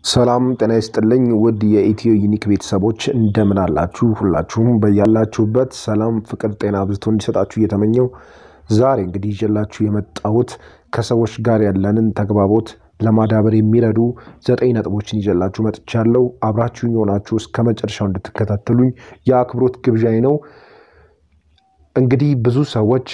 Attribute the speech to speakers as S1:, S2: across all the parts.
S1: ሰላም ጤና ይስጥልኝ ውድ የኢትዮ ዩኒክ ቤተሰቦች እንደምን አላችሁ? ሁላችሁም በያላችሁበት ሰላም፣ ፍቅር፣ ጤና አብዝቶ እንዲሰጣችሁ እየተመኘው ዛሬ እንግዲህ ይዤላችሁ የመጣሁት ከሰዎች ጋር ያለንን ተግባቦት ለማዳበር የሚረዱ ዘጠኝ ነጥቦችን ይዤላችሁ መጥቻለሁ። አብራችሁኝ የሆናችሁ እስከ መጨረሻው እንድትከታተሉኝ የአክብሮት ግብዣዬ ነው። እንግዲህ ብዙ ሰዎች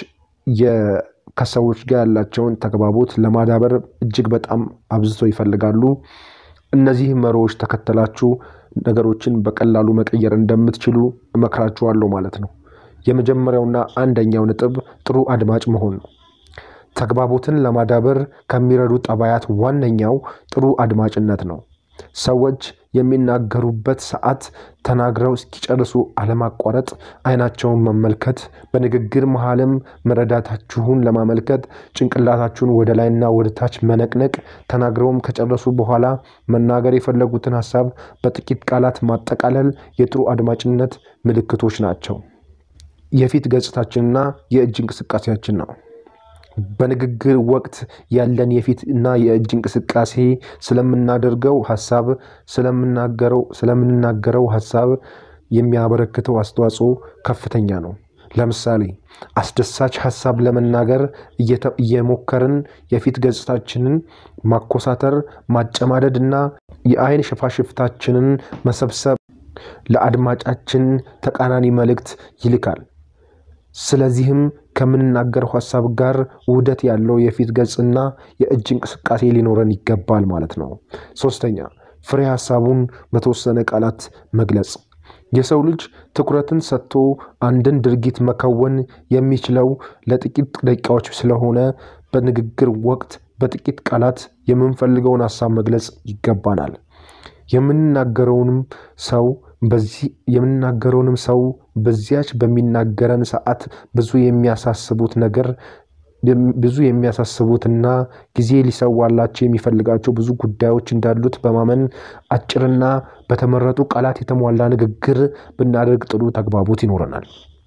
S1: ከሰዎች ጋር ያላቸውን ተግባቦት ለማዳበር እጅግ በጣም አብዝተው ይፈልጋሉ። እነዚህ መርሆዎች ተከተላችሁ ነገሮችን በቀላሉ መቀየር እንደምትችሉ እመክራችኋለሁ ማለት ነው። የመጀመሪያውና አንደኛው ነጥብ ጥሩ አድማጭ መሆን ነው። ተግባቦትን ለማዳበር ከሚረዱ ጠባያት ዋነኛው ጥሩ አድማጭነት ነው። ሰዎች የሚናገሩበት ሰዓት ተናግረው እስኪጨርሱ አለማቋረጥ፣ አይናቸውን መመልከት፣ በንግግር መሃልም መረዳታችሁን ለማመልከት ጭንቅላታችሁን ወደ ላይና ወደ ታች መነቅነቅ፣ ተናግረውም ከጨረሱ በኋላ መናገር የፈለጉትን ሀሳብ በጥቂት ቃላት ማጠቃለል የጥሩ አድማጭነት ምልክቶች ናቸው። የፊት ገጽታችንና የእጅ እንቅስቃሴያችን ነው። በንግግር ወቅት ያለን የፊት እና የእጅ እንቅስቃሴ ስለምናደርገው ሀሳብ ስለምናገረው ስለምንናገረው ሀሳብ የሚያበረክተው አስተዋጽኦ ከፍተኛ ነው። ለምሳሌ አስደሳች ሀሳብ ለመናገር እየሞከርን የፊት ገጽታችንን ማኮሳተር፣ ማጨማደድ እና የአይን ሽፋሽፍታችንን መሰብሰብ ለአድማጫችን ተቃራኒ መልእክት ይልካል። ስለዚህም ከምንናገረው ሀሳብ ጋር ውህደት ያለው የፊት ገጽና የእጅ እንቅስቃሴ ሊኖረን ይገባል ማለት ነው። ሶስተኛ ፍሬ ሀሳቡን በተወሰነ ቃላት መግለጽ። የሰው ልጅ ትኩረትን ሰጥቶ አንድን ድርጊት መከወን የሚችለው ለጥቂት ደቂቃዎች ስለሆነ በንግግር ወቅት በጥቂት ቃላት የምንፈልገውን ሀሳብ መግለጽ ይገባናል። የምንናገረውንም ሰው በዚህ የምንናገረውንም ሰው በዚያች በሚናገረን ሰዓት ብዙ የሚያሳስቡት ነገር ብዙ የሚያሳስቡትና ጊዜ ሊሰዋላቸው የሚፈልጋቸው ብዙ ጉዳዮች እንዳሉት በማመን አጭርና በተመረጡ ቃላት የተሟላ ንግግር ብናደርግ ጥሩ ተግባቦት ይኖረናል።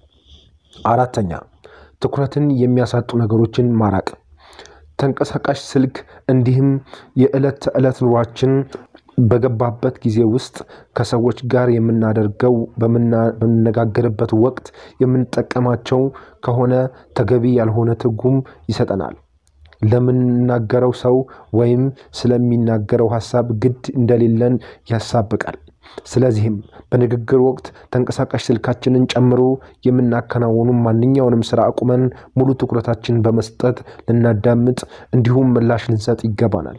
S1: አራተኛ ትኩረትን የሚያሳጡ ነገሮችን ማራቅ። ተንቀሳቃሽ ስልክ እንዲሁም የዕለት ተዕለት ኑሯችን በገባበት ጊዜ ውስጥ ከሰዎች ጋር የምናደርገው በምንነጋገርበት ወቅት የምንጠቀማቸው ከሆነ ተገቢ ያልሆነ ትርጉም ይሰጠናል። ለምንናገረው ሰው ወይም ስለሚናገረው ሀሳብ ግድ እንደሌለን ያሳብቃል። ስለዚህም በንግግር ወቅት ተንቀሳቃሽ ስልካችንን ጨምሮ የምናከናውኑ ማንኛውንም ስራ አቁመን ሙሉ ትኩረታችን በመስጠት ልናዳምጥ እንዲሁም ምላሽ ልንሰጥ ይገባናል።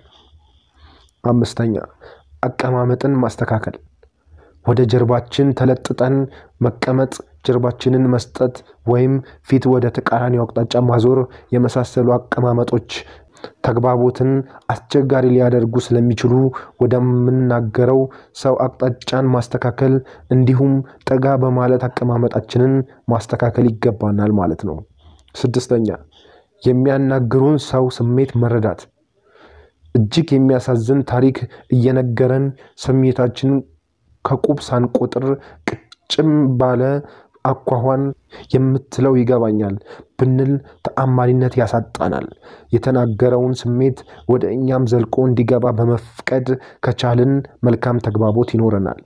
S1: አምስተኛ አቀማመጥን ማስተካከል። ወደ ጀርባችን ተለጥጠን መቀመጥ፣ ጀርባችንን መስጠት ወይም ፊት ወደ ተቃራኒው አቅጣጫ ማዞር የመሳሰሉ አቀማመጦች ተግባቦትን አስቸጋሪ ሊያደርጉ ስለሚችሉ ወደምንናገረው ሰው አቅጣጫን ማስተካከል እንዲሁም ጠጋ በማለት አቀማመጣችንን ማስተካከል ይገባናል ማለት ነው። ስድስተኛ የሚያናግሩን ሰው ስሜት መረዳት። እጅግ የሚያሳዝን ታሪክ እየነገረን ስሜታችንን ከቁብ ሳንቆጥር ቅጭም ባለ አኳኋን የምትለው ይገባኛል ብንል ተአማኒነት ያሳጣናል። የተናገረውን ስሜት ወደ እኛም ዘልቆ እንዲገባ በመፍቀድ ከቻልን መልካም ተግባቦት ይኖረናል።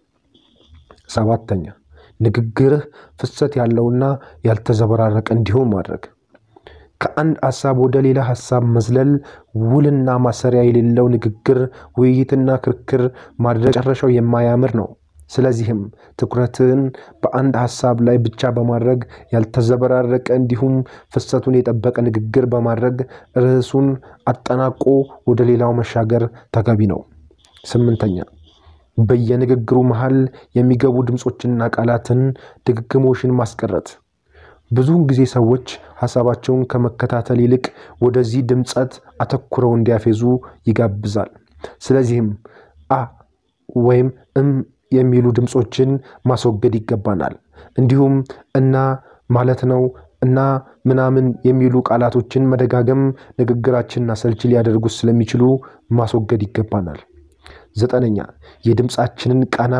S1: ሰባተኛ ንግግርህ ፍሰት ያለውና ያልተዘበራረቀ እንዲሆን ማድረግ። ከአንድ ሀሳብ ወደ ሌላ ሀሳብ መዝለል ውልና ማሰሪያ የሌለው ንግግር፣ ውይይትና ክርክር ማድረግ መጨረሻው የማያምር ነው። ስለዚህም ትኩረትን በአንድ ሀሳብ ላይ ብቻ በማድረግ ያልተዘበራረቀ እንዲሁም ፍሰቱን የጠበቀ ንግግር በማድረግ ርዕሱን አጠናቆ ወደ ሌላው መሻገር ተገቢ ነው። ስምንተኛ በየንግግሩ መሃል የሚገቡ ድምፆችንና ቃላትን ድግግሞሽን ማስቀረት። ብዙውን ጊዜ ሰዎች ሀሳባቸውን ከመከታተል ይልቅ ወደዚህ ድምፀት አተኩረው እንዲያፌዙ ይጋብዛል። ስለዚህም አ ወይም እም የሚሉ ድምፆችን ማስወገድ ይገባናል። እንዲሁም እና ማለት ነው እና ምናምን የሚሉ ቃላቶችን መደጋገም ንግግራችንን አሰልቺ ሊያደርጉት ስለሚችሉ ማስወገድ ይገባናል። ዘጠነኛ የድምፃችንን ቃና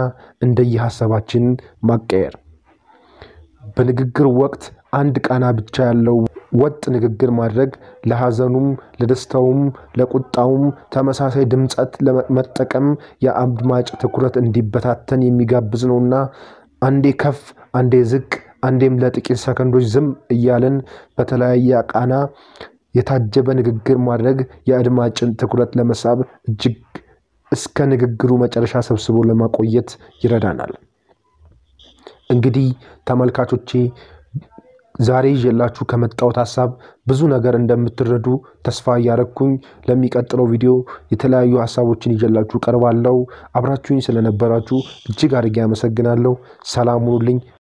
S1: እንደየሀሳባችን ማቀየር። በንግግር ወቅት አንድ ቃና ብቻ ያለው ወጥ ንግግር ማድረግ ለሐዘኑም፣ ለደስታውም፣ ለቁጣውም ተመሳሳይ ድምፀት ለመጠቀም የአድማጭ ትኩረት እንዲበታተን የሚጋብዝ ነውና አንዴ ከፍ አንዴ ዝቅ አንዴም ለጥቂት ሰከንዶች ዝም እያለን በተለያየ ቃና የታጀበ ንግግር ማድረግ የአድማጭን ትኩረት ለመሳብ እጅግ እስከ ንግግሩ መጨረሻ ሰብስቦ ለማቆየት ይረዳናል። እንግዲህ ተመልካቾቼ ዛሬ ይዤላችሁ ከመጣሁት ሀሳብ ብዙ ነገር እንደምትረዱ ተስፋ እያረግኩኝ ለሚቀጥለው ቪዲዮ የተለያዩ ሀሳቦችን ይዤላችሁ ቀርባለሁ። አብራችሁኝ ስለነበራችሁ እጅግ አድርጌ አመሰግናለሁ። ሰላም ሁኑልኝ።